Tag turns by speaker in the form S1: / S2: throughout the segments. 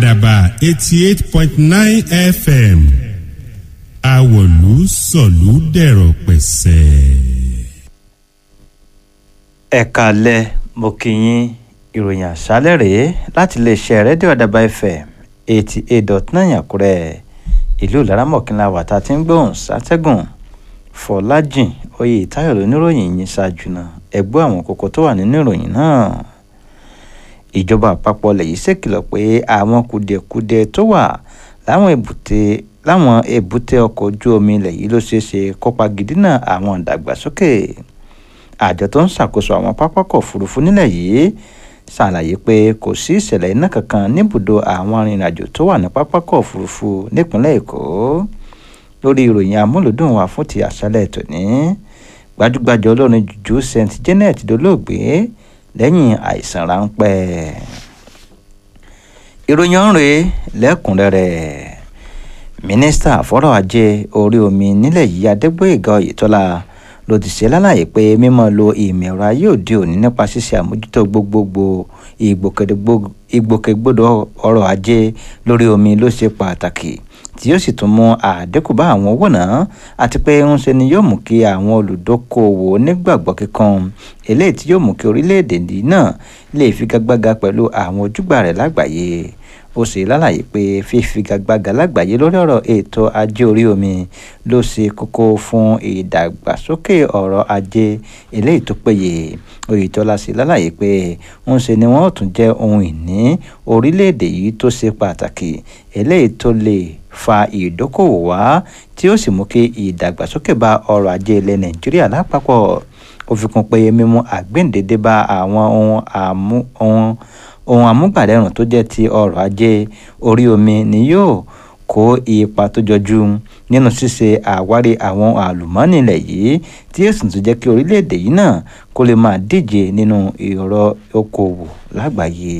S1: àdàbà eighty eight point nine fm àwọ̀lú sọ̀lú dẹ̀rọ̀ pẹ̀sẹ̀.
S2: ẹ̀ka alẹ́ mo kí yín ìròyìn àṣálẹ̀ rèé láti iléeṣẹ́ rédíò àdàbà fm eighty eight dot nine àkúrẹ́ ìlú laramọ̀kínlá wà tá a ti ń gbóhùn sátẹ́gùn fọlájìn oyè táyọ̀ lóníròyìn yìí ṣáájú náà ẹgbẹ́ àwọn kókó tó wà nínú ìròyìn náà ìjọba àpapọ̀ lèyí ṣèkìlọ̀ pé àwọn kùdìẹ̀kudiẹ tó wà láwọn èbúté láwọn èbúté ọkọ̀ ojú omi ilẹ̀ yìí ló ṣeé ṣe kópa gidina àwọn ìdàgbàsókè àjọ tó ń ṣàkóso àwọn pápákọ̀ òfurufú nílẹ̀ yìí ṣàlàyé pé kò sí ìṣẹ̀lẹ̀ iná kankan níbùdó àwọn arìnrìnàjò tó wà ní pápákọ̀ òfurufú nípínlẹ̀ èkó lórí ìròyìn amúlùdùn wa fún ti àṣálẹ̀ tòní gbajúgbajà olórin jùjú st janet dolóògbé lẹ́yìn àìsàn ráńpẹ́ ìròyìn ọ̀rẹ́ lẹ́kùnrẹ́rẹ́ mínísítà fọ́rọ̀ ajé orí omi nílẹ̀ yìí adégbòyèga oyètọ́lá ló ti ṣe lálàyé pé mímọ́ lo ìmọ̀ ẹ̀rọ ayé òde òní nípa ṣíṣe àmójútó gbogbogbò ìgbòkègbodò ọrọ̀ ajé lórí omi ló ṣe pàtàkì tí yóò sì tún mú àdínkù bá àwọn owó náà àti pé ń ṣe ni yóò mú kí àwọn olùdókòwò onígbàgbọ́ kíkan eléyìí tí yóò mú kí orílẹ̀-èdè náà lè figagbága pẹ̀lú àwọn ojúgbà rẹ̀ lágbàáyé ó sì lálàyé pé fífigagbága lágbàáyé lórí ọ̀rọ̀ ètò ajé orí omi ló ṣe kókó fún ìdàgbàsókè ọ̀rọ̀ ajé eléyìí tó péye oyetola sì lálàyé pé ń ṣe ni wọ́n tún jẹ́ ohun ìní orílẹ̀-èdè yìí tó ṣe pàtàkì eléyìí tó lè fa ìdókòwò wá tí ó sì mú kí ìdàgbàsókè bá ọrọ̀ ajé ilẹ̀ nàìjíríà lápapọ̀ ó fi kún pé mímú àgbéǹdédé bá àwọn ohun àmú ohun ohun amúgbàdẹrùn tó jẹ́ ti ọrọ̀ ajé orí omi ni yóò kó ipa tó jọjú nínú ṣíṣe àwárí àwọn àlùmọ́ọ́nì ilẹ̀ yìí tí yóò sì tún jẹ́ kí orílẹ̀-èdè yìí náà kó lè máa díje nínú ìrọ̀ okòwò lágbàáyé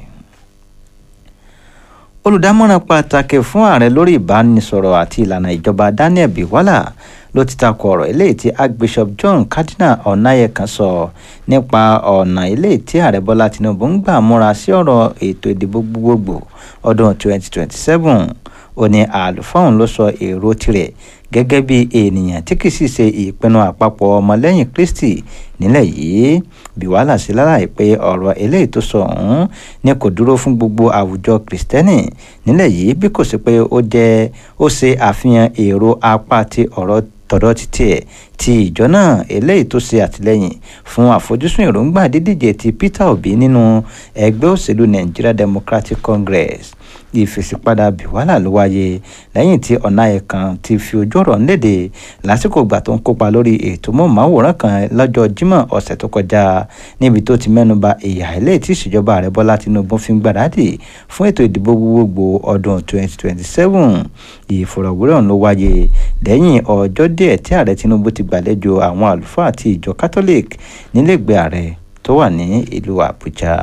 S2: olùdámọ̀ràn pàtàkì fún ààrẹ lórí ìbánisọ̀rọ̀ àti ìlànà ìjọba daniel biwala ló ti takò ọ̀rọ̀ eléyìí tí archbishop john cardinal ọ̀nàyẹ̀kan sọ nípa ọ̀nà eléyìí tí ààrẹ bọ́lá tinubu ń gbà múra sí ọ̀rọ̀ ètò ìdìbò gbogbogbò ọdún 2027 ó ní àlùfáà òun ló sọ èrò tirẹ̀ gẹ́gẹ́ bí ènìyàn tí kì í sì ṣe ìpinnu àpapọ̀ ọmọlẹ́yìn kristi nílẹ̀ yìí bí wàhálà sí lálàyé pé ọ̀rọ̀ eléyìí tó sọ ọ̀hún ni kò dúró fún gbogbo àwùjọ kìrìsìtẹ́nì nílẹ̀ yìí bí kò sí pé ó jẹ́ ó ṣe àfihàn èrò apá ti ọ̀rọ̀ tọ̀dọ̀ títí ẹ̀ ti ìjọ náà eléyìí tó ṣe àtìlẹ́yìn fún àfojúsùn èròǹgbà dídíje ti peter obi nínú ẹgbẹ́ òṣèlú nigeria democratic congress ìfèsìpadà bìwálà ló wáyé lẹ́yìn tí ọ̀nàyẹ̀kan ti fi ojú ọ̀rọ̀ ńlédè lásìkò ìgbà tó ń kópa lórí ètò mọ́ọ̀máwòrán kan lọ́jọ́ jímọ̀ ọ̀sẹ̀ tó kọjá níbi tó ti mẹ́nuba ìyà ilé tí ìṣèjọba ààrẹ bọ́lá tinubu fi ń gbàdádì fún ètò ìdìbò gbogbogbò ọdún 2027 ìfọ̀rọ̀wérọ̀ ló wáyé lẹ́yìn ọjọ́ díẹ̀ tí ààrẹ tinubu ti gbàlejò àwọn àlùfáà àti ìjọ catholic nílẹ̀gbẹ́ ààrẹ tó wà ní ìlú àbújá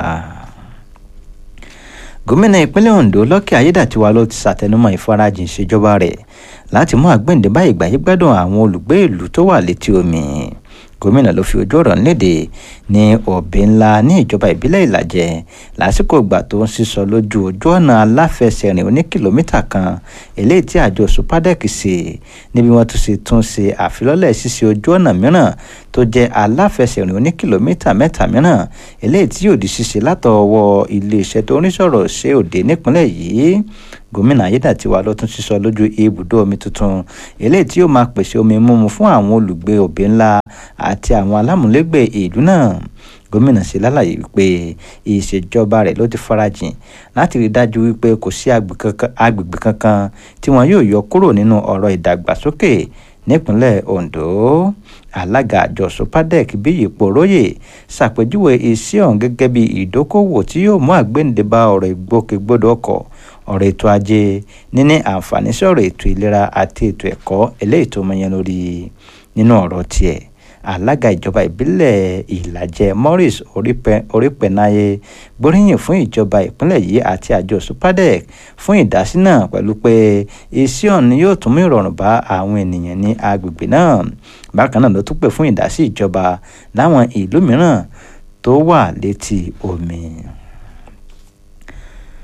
S2: gómìnà ìpínlẹ̀ ondo lọ́kẹ́ ayédàtiwa ló ti ṣàtẹnumọ́ ìfarajìn ìṣèjọba rẹ̀ láti mú àgbẹ̀ǹdè bá ìgbàyégbádùn àwọn olùgbé ìlú tó wà létí omi gómìnà ló fi ojú ọ̀rọ̀ léde ní òbí ńlá ní ìjọba ìbílẹ̀ ìlàjẹ lásìkò ìgbà tó ń sísọ lójú ojú ọ̀nà aláfẹsẹ̀rìn oní kìlómítà kan eléyìí tí àjọ supadec ṣe níbi wọ́n tún ṣe tún ṣe àfilọ́lẹ̀ ṣíṣe ojú ọ̀nà mìíràn tó jẹ́ aláfẹsẹ̀rìn oní kìlómítà mẹ́ta mìíràn eléyìí tí yóò di ṣíṣe látọwọ́ iléeṣẹ́ tó ń rí sọ̀rọ̀ ṣe òde nípínlẹ̀ yìí gómìnà ayédàtiwa ló tún sísọ lójú ibùdó omi tuntun eléyìí tí yóò máa pèsè omi mímu fún àwọn olùgbé òbí ńlá àti àwọn alámúlégbè ìlú náà gómìnà sì lálàyé wípé ìṣèjọba rẹ̀ ló ti farajìn láti rí dájú wípé kò sí agbègbè kankan tí wọn yóò yọ kúrò nínú ọ̀rọ̀ ìdàgbàsókè nípínlẹ̀ ondo alága àjọ sopadec bíyì poróyè ṣàpèjúwe iṣẹ́ ọ̀hún gẹ́gẹ́ bí ìdókòwò tí yóò mú àgbéǹde bá ọ̀rọ̀ ìgbòkègbodò ọkọ̀ ọ̀rọ̀ ètò ajé níní àǹfààní sí ọ̀rọ̀ ètò ìlera àti ètò ẹ̀kọ́ eléyìí tó mọyán lórí nínú ọ̀rọ̀ tiẹ̀ alága ìjọba ìbílẹ̀ ìlàjẹ morris orípẹ̀náyé gbóríyìn fún ìjọba ìpínlẹ̀ yìí àti àjọ supadec fún ìdásí náà pẹ̀lú pé iṣẹ́ ọ̀hún yóò tún mú ìrọ̀rùn bá àwọn ènìyàn ní agbègbè náà bákan náà ló tún pè fún ìdásí ìjọba láwọn ìlú mìíràn tó wà létí omi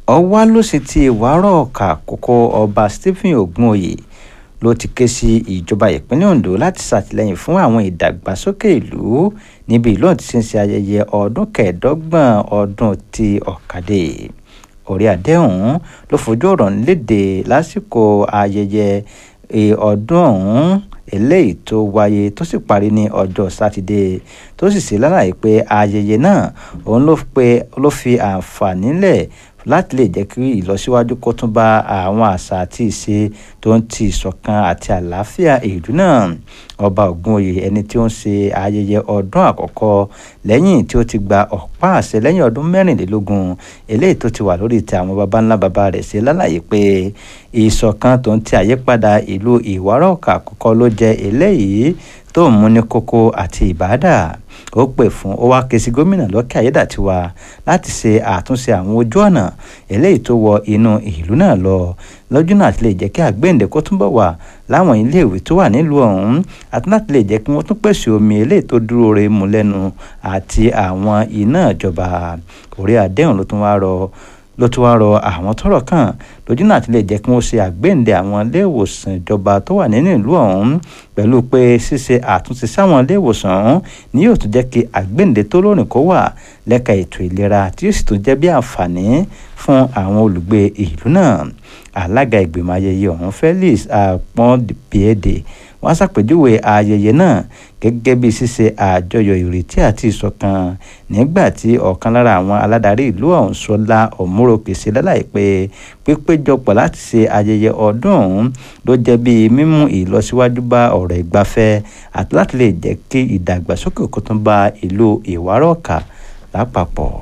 S2: ọwá ló sì ti ìwárọ̀ ọ̀kà àkókò ọba stephen ogunoyè ló ti ké sí ìjọba ìpínlẹ̀ ondo láti ṣàtìlẹ́yìn fún àwọn ìdàgbàsókè ìlú níbi ìlú ọ̀hún ti ń ṣe ayẹyẹ ọdún kẹẹ̀ẹ́dọ́gbọ̀n ọdún ti ọ̀kadì orí àdéhùn ló fojú ọ̀rọ̀ léde lásìkò ayẹyẹ ọdún ọ̀hún eléyìí tó wáyé tó sì parí ní ọjọ́ sátidé tó sì ṣe lálàyé pé ayẹyẹ náà òun ló fi àǹfààní lẹ̀ láti lè jẹ́ kí ìlọsíwájú kó tún bá àwọn àṣà àti ìṣe tó ń ti ìṣọ̀kan àti àlàáfíà ìlú náà ọba ògúnòyè ẹni tí ó ń ṣe ayẹyẹ ọdún àkọ́kọ́ lẹ́yìn tí ó ti gba ọ̀pá àṣẹ lẹ́yìn ọdún mẹ́rìnlélógún eléyìí tó ti wà lórí ti àwọn baba ńlá baba rẹ̀ ṣe lálàyé pé ìṣọ̀kan tó ń ti àyípadà ìlú ìwárọ̀ọ̀kà àkọ́kọ́ ló jẹ́ eléyìí tó ń mú ní kókó àti ìbádà ó pè fún ó wá ké sí gómìnà lọ́kẹ́ ayédàtiwa láti ṣe àtúnṣe àwọn ojú ọ̀nà eléyìí tó wọ inú ìlú náà lọ lọ́jọ́ náà ti lè jẹ́ kí àgbéǹde kó túnbọ̀ wà láwọn iléèwé tó wà nílùú ọ̀hún àti láti lè jẹ́ kí wọ́n tún pèsè omi eléyìí tó dúró re mu lẹ́nu àti àwọn iná ìjọba orí àdéhùn ló tún wá rọ ló tún wá rọ àwọn tọ́rọ̀ kàn lójú náà ti lè jẹ́ kí wọ́n ṣe àgbéǹde àwọn iléèwòsàn ìjọba tó wà nínú ìlú ọ̀hún pẹ̀lú pé ṣíṣe àtúnṣe sáwọn iléèwòsàn ọ̀hún ni yóò tún jẹ́ kí àgbéǹde tó lóòrìn kó wà lẹ́ka ètò ìlera tí yóò sì tún jẹ́ bí àǹfààní fún àwọn olùgbé ìlú náà alága ìgbìmọ̀ ayẹyẹ ọ̀hún Felix Apọ́nbíèdè wọ́n ṣàpèjúwe ayẹyẹ náà gẹ́gẹ́ bí ṣíṣe àjọyọ̀ ìrètí àti ìṣọ̀kan nígbà tí ọ̀kan lára àwọn aládarí ìlú ọ̀hún Ṣọlá Ọ̀múròkè ṣe lálàyé pé pípéjọpọ̀ láti ṣe ayẹyẹ ọdún ọ̀hún ló jẹ́ bí mímú ìlọsíwájú bá ọ̀rọ̀ ìgbafẹ́ àti láti lè jẹ́ kí ìdàgbàsókè kó tún bá ìlú Ìwárọ̀ọ̀kà lápapọ̀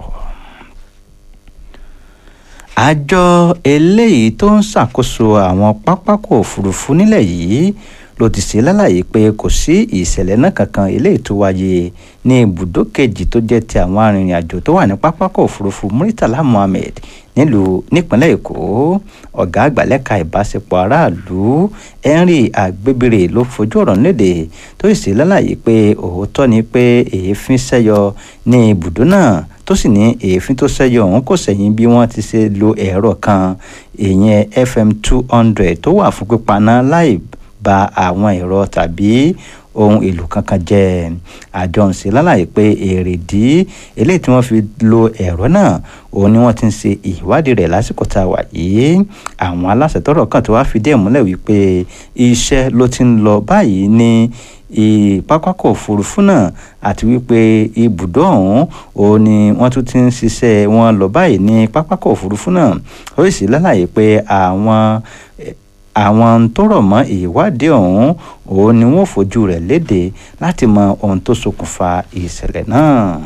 S2: àjọ eléyìí tó ń ṣàkóso àwọn pápákọ̀ òfurufú nílẹ̀ yìí ló ti ṣe lálàyé pé kò sí ìṣẹ̀lẹ̀ náà kankan eléyìí tó wáyé ní ibùdó kejì tó jẹ́ ti àwọn arìnrìn-àjò tó wà ní pápákọ̀ òfurufú Muritala Muhammed nílùú nípínlẹ̀ Èkó ọ̀gá àgbà lẹ́ka ìbáṣepọ̀ aráàlú Henry Agbébírè ló fojú ọ̀rọ̀ léde tó sì ṣe lálàyé pé òótọ́ ni pé èéfín ṣẹ́yọ ní ibùdó náà tó sì ní èéfín tó ṣẹ́yọ ọ̀hún kò sẹ́yìn bí wọ́n ti ṣe lo ẹ̀rọ kan ìyẹn FM two hundred tó wà fún pípaná láì ba àwọn ẹ̀rọ tàbí ohun èlò kankan jẹ́ àjọ ń ṣe lálàyé pé èrèdí eléyìí tí wọ́n fi lo ẹ̀rọ náà òun ni wọ́n ti ń ṣe ìwádìí rẹ̀ lásìkò tá a wà yìí àwọn aláṣẹ tọ́rọ̀ kàn tó wá fìdí ẹ̀ múlẹ̀ wípé iṣẹ́ ló ti ń lọ báyìí ní pápákọ̀ òfurufú náà àti wípé ibùdó ọ̀hún òun ni wọ́n tún ti ń ṣiṣẹ́ wọn lọ báyìí ní pápákọ̀ òfurufú náà ó sì lálàyé pé àwọn àwọn tó rọ̀ mọ́ ìwádìí ọ̀hún òun ni wọ́n fojú rẹ̀ léde láti mọ ohun tó ṣokùnfà ìṣẹ̀lẹ̀ náà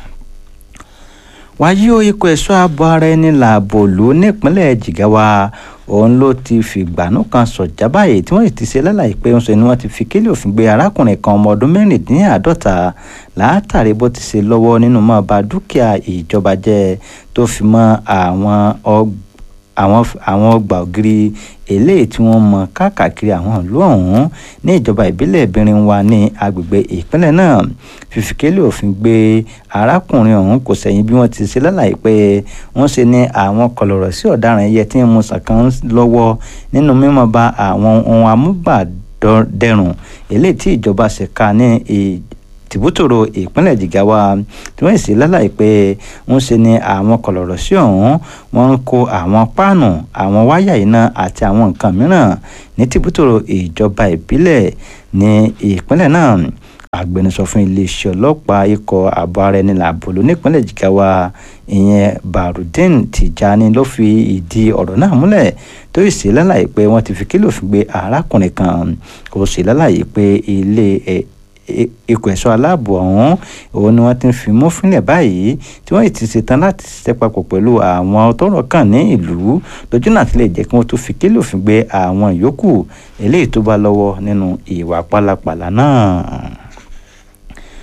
S2: wáyé o ikọ̀ ẹ̀ṣọ́ ààbò ara ẹni làbò lù nípínlẹ̀ Jigawa òun ló ti fìgbànú kan sọ̀já báyìí tí wọ́n sì ti ṣe lálàyé pé ń sọ ni wọ́n ti fi kélé òfin gbé arákùnrin kan ọmọ ọdún mẹ́rìndínláàádọ́ta látàrí bó ti ṣe lọ́wọ́ nínú máa ba dúkìá ìjọba jẹ́ tó fi mọ́ àwọn ọgbà àwọn àwọn ọgbà ògiri eléyìí tí wọ́n mọ káàkiri àwọn ìlú ọ̀hún ní ìjọba ìbílẹ̀ ìbìrin wa ní agbègbè ìpínlẹ̀ náà fífikélé òfin gbé arákùnrin ọ̀hún kò sẹ́yìn bí wọ́n ti ṣe lálàyé pé wọ́n ṣe ní àwọn kọlọ̀rọ̀ sí ọ̀daràn ẹyẹ tí ń mu sàkán lọ́wọ́ nínú mímọ́ ba àwọn ohun amúgbàdẹrùn eléyìí tí ìjọba ṣe ká ní tìbútòrò ìpínlẹ̀ Jigawa tí wọ́n sì lálàyé pé ń ṣe ni àwọn kọlọ̀rọ̀ sí ọ̀hún wọ́n ń kó àwọn páànù àwọn wáyà iná àti àwọn nǹkan mìíràn ní tìbútòrò ìjọba ìbílẹ̀ ní ìpínlẹ̀ náà agbẹnusọ fún iléeṣẹ́ ọlọ́pàá ikọ̀ ààbò ara ẹni làbòlò nípínlẹ̀ Jigawa ìyẹn Barudin Tijani ló fi ìdí ọ̀rọ̀ náà múlẹ̀ tó sì ṣe lálàyé pé wọ́n ti fi kílò fi gbé arákùnrin kan ó sì lálàyé pé ilé ẹ̀ ikọ̀ ẹ̀ṣọ́ aláàbò ọ̀hún òun ni wọ́n ti ń fi mú fúnlẹ̀ báyìí tí wọ́n ti ṣetán láti ṣiṣẹ́ papọ̀ pẹ̀lú àwọn tọ́rọ̀ kàn ní ìlú lójú náà ti lè jẹ́ kí wọ́n tó fi kílò òfin gbé àwọn yòókù eléyìí tó bá lọ́wọ́ nínú ìwà pálapàla náà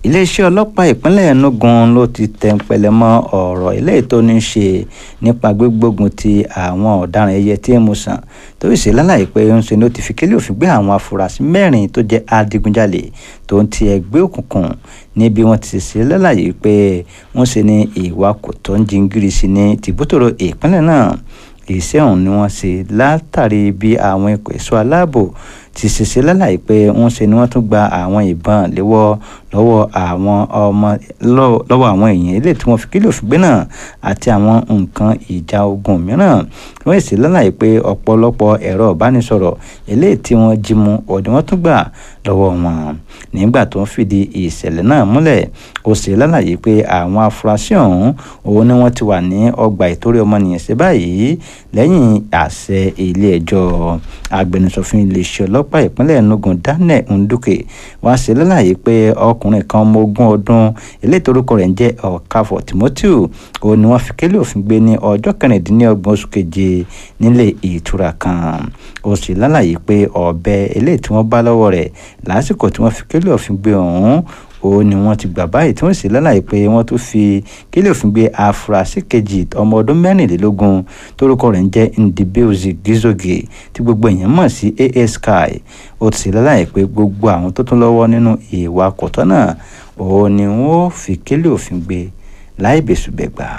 S2: iléeṣẹ́ ọlọ́pàá ìpínlẹ̀ enugu ló ti tẹ̀pẹ̀lẹ̀ mọ́ ọ̀rọ̀ eléyìí tó ní í ṣe nípa gbígbógun ti àwọn ọ̀daràn ẹyẹ tí ń mu sàn tó sì lálàyé pé ń ṣe ló ti fi kélé òfin gbé àwọn afurasí mẹ́rin tó jẹ́ adigunjalè tó ń ti ẹgbẹ́ òkùnkùn níbi wọ́n ti ṣe lálàyé pé wọ́n ṣe ní ìwà kò tó ń jingiri sí ní tìbútòrò ìpínlẹ̀ náà iṣẹ́ ọ̀hún ni wọ́n ṣe látàrí bí àwọn ikọ̀ ẹ̀ṣọ́ aláàbò ti ṣiṣẹ́ lálàyé pé ń ṣe ni wọ́n tún gba àwọn ìbọn léwọ́ lọ́wọ́ àwọn ọmọ lọ́wọ́ àwọn èèyàn ilé tí wọ́n fi kílò fìgbé náà àti àwọn nǹkan ìjà ogun mìíràn wọ́n sì lálàyé pé ọ̀pọ̀lọpọ̀ ẹ̀rọ ìbánisọ̀rọ̀ eléyìí tí wọ́n jí mu ọ̀dẹ̀ wọ́n tún gbà lọ́wọ́ wọn nígbà tó ń fìdí ìṣẹ̀lẹ̀ náà múlẹ̀ ó sì lálàyé pé àwọn afurasí ọ̀hún òun ni wọ́n ti wà ní ọgbà ìtorí ọmọnìyàn sí báyìí lẹ́yìn àṣẹ ilé ẹjọ́ agbẹnusọ fún iléeṣẹ́ ọlọ́pàá ìpínlẹ̀ enugu daniel nduke wá sí lálàyé pé ọkùnrin kan ọmọ ogún ọdún eléyìí torúkọ rẹ̀ ń jẹ́ ọ̀káfọ̀ timothy òun ni wọ́n fi kélé òfin gbé ní ọjọ́ kẹrìndínlọ́gbọ̀n oṣù keje nílé ìtura kan ó sì lálàyé pé ọ̀bẹ eléyìí tí wọ́n bá lọ́wọ́ rẹ̀ lásìkò tí wọ́n fi kélé òfin gbé ọ̀hún ó ní wọ́n ti gbà báyìí tí wọ́n sì lálàyé pé wọ́n tún fi kílẹ̀ òfin gbé afurasí kejì ọmọ ọdún mẹ́rìnlélógún tórúkọ rẹ̀ ń jẹ́ ndibeuzi gizoge tí gbogbo èèyàn mọ̀ sí as sky ó ti sì lálàyé pé gbogbo àwọn tó tún lọ́wọ́ nínú ìwà kọ̀tọ́ náà ó ní wọ́n fi kílẹ̀ òfin gbé láì bẹ̀sùbẹ̀gbà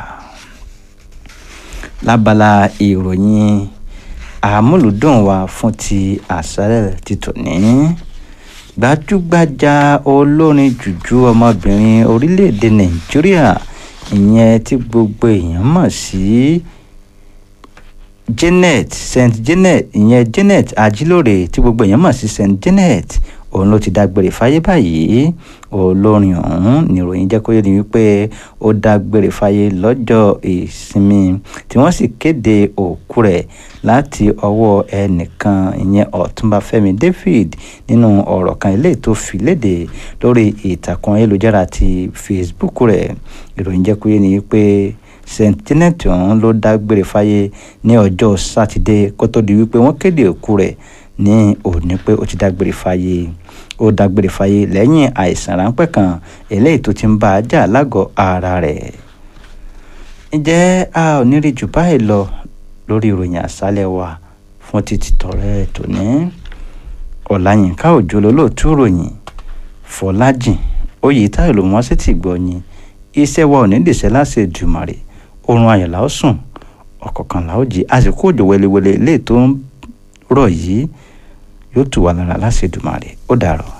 S2: lábala ìròyìn àmúlùdùn wa fún ti àṣálẹ̀ ti tòní gbajúgbajà olórin jùjú ọmọbìnrin orílẹ̀-èdè nàìjíríà ìyẹn tí gbogbo èèyàn mọ̀ sí janet st janet ìyẹn janet ajílóore tí gbogbo èèyàn mọ̀ sí st janet òun ló ti dágbére fáyé báyìí olórin ọ̀hún níròyìn jẹ́ kó yé ni wípé ó dágbére fáyé lọ́jọ́ ìsinmi tí wọ́n sì kéde òkú rẹ̀ láti ọwọ́ ẹnìkan ìyẹn ọ̀túnba fẹ́mi david nínú ọ̀rọ̀ kan ilé tó fi léde lórí ìtàkùn ayélujára ti facebook rẹ̀ ìròyìn jẹ́ kó yé ni wípé st janet ọ̀hún ló dágbére fáyé ní ọjọ́ sátidé kó tó di wípé wọ́n kéde òkú rẹ̀ ní òní pé ó ti dágbére fáyé ó dágbére fáyé lẹ́yìn àìsàn ráńpẹ́ kan eléyìí tó ti ń bá a jà lágọ̀ọ́ ara rẹ̀. ǹjẹ́ a ò ní rí jù báyìí lọ lórí ìròyìn àṣálẹ̀ wa fún títí tọrẹ tòní ọ̀làyínká òjò lólóòtú ròyìn fọlájìn oyè táyọ̀ ló wọ́n sì ti gbọ́ yín iṣẹ́ wa ò ní dìṣẹ́ láṣẹ jùmọ̀rè oorun ayọ̀ la ó sùn ọ̀kọ̀ọ̀kan la ó jí àsìkò òjò wẹlewẹle eléyìí tó ń rọ̀ yìí yóò tù wá lára láṣẹ dùmarè ó dàrọ̀.